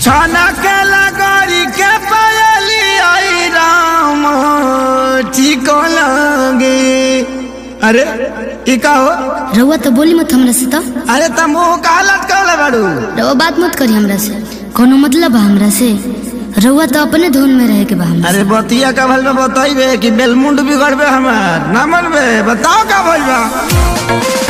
छाना के लगरी के पायली आई राम ठीक लगे अरे ई का हो रउआ तो बोली मत हमरा से तो अरे तुम मुंह का हालत कहले बाड़ू रउआ बात मत करी हमरा से कोनो मतलब बा हमरा से रउआ तो अपने धुन में रहे के बा हमरा अरे बतिया का भल में बताइबे कि बेलमुंड बिगड़बे हमार ना मनबे बताओ का भइल बा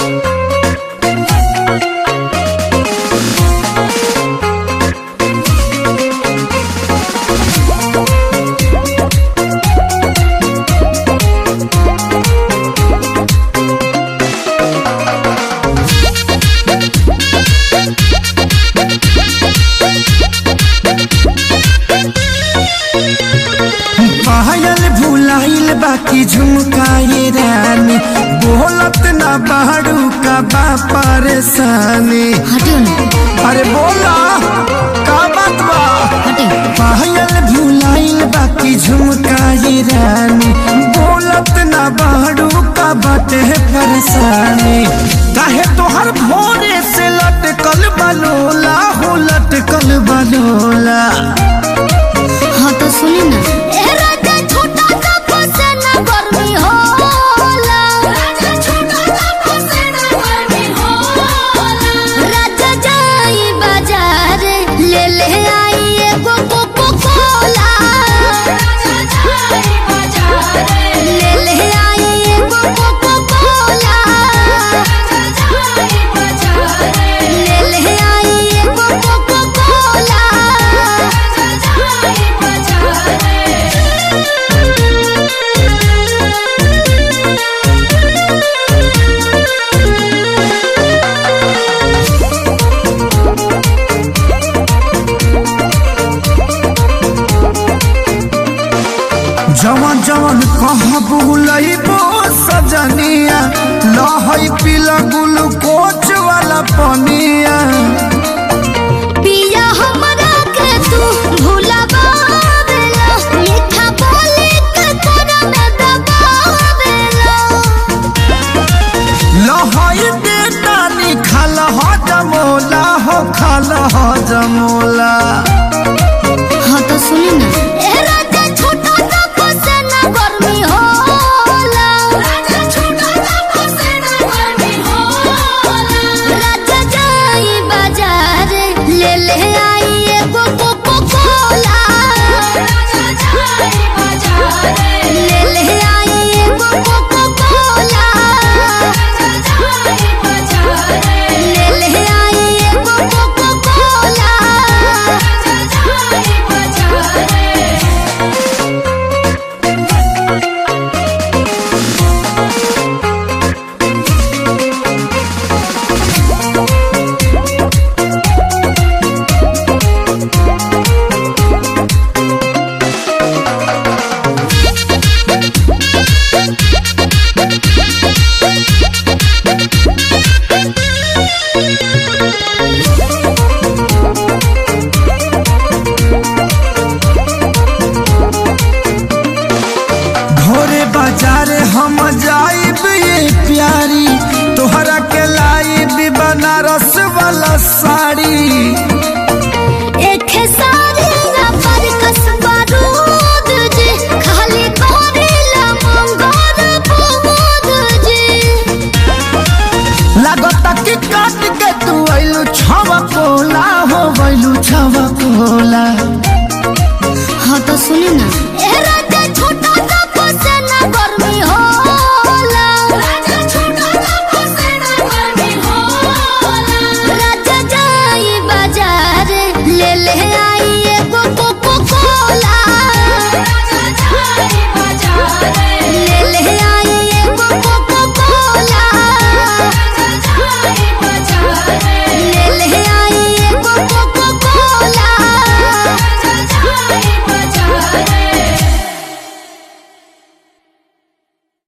पायल भुलाइल बाकी झुमकाए रानी बोलत ना बाड़ू का बा परेशानी हटियो ना अरे बोला का बात बा हटियो पायल भुलाइल बाकी झुमकाए रानी बोलत ना बाड़ू का बाटे परेशानी काहे तोहर भोरे से लटकल बलोला हो लटकल बलोला हाँ तो सुनी ना जवन जवन कहाँ बुलइबो सजनिया लहई पीला ग्लूकोच वाला पनिया पिया हमरा के तू भुलावेला मीठा बोली के तोरा में दबावेला लहई बेटानी खाल ह जमोला हो खाल ह जमोला हाँ तो सुनी ना ए राजा छोटा सा फसेना गर्मी होला राजा छोटा सा फसेना गर्मी होला राजा जाई बाजार ले ले आई एगो कोको कोला राजा जाई बाजार ले ले आई एगो कोको कोला राजा जाई बाजार ले ले आई एगो कोको कोला राजा जाई बाजार भोरे बाजार हम जाइब ये प्यारी तोहरा के लाइब बनारस वाला साड़ी एक सारी ना पर कसबा रूद जी खाली करेला मंगोर बुद जी लागता कि काट के तू आइलू छवा कोला हो गइलू छवा कोला हाँ तो सुनी ना ए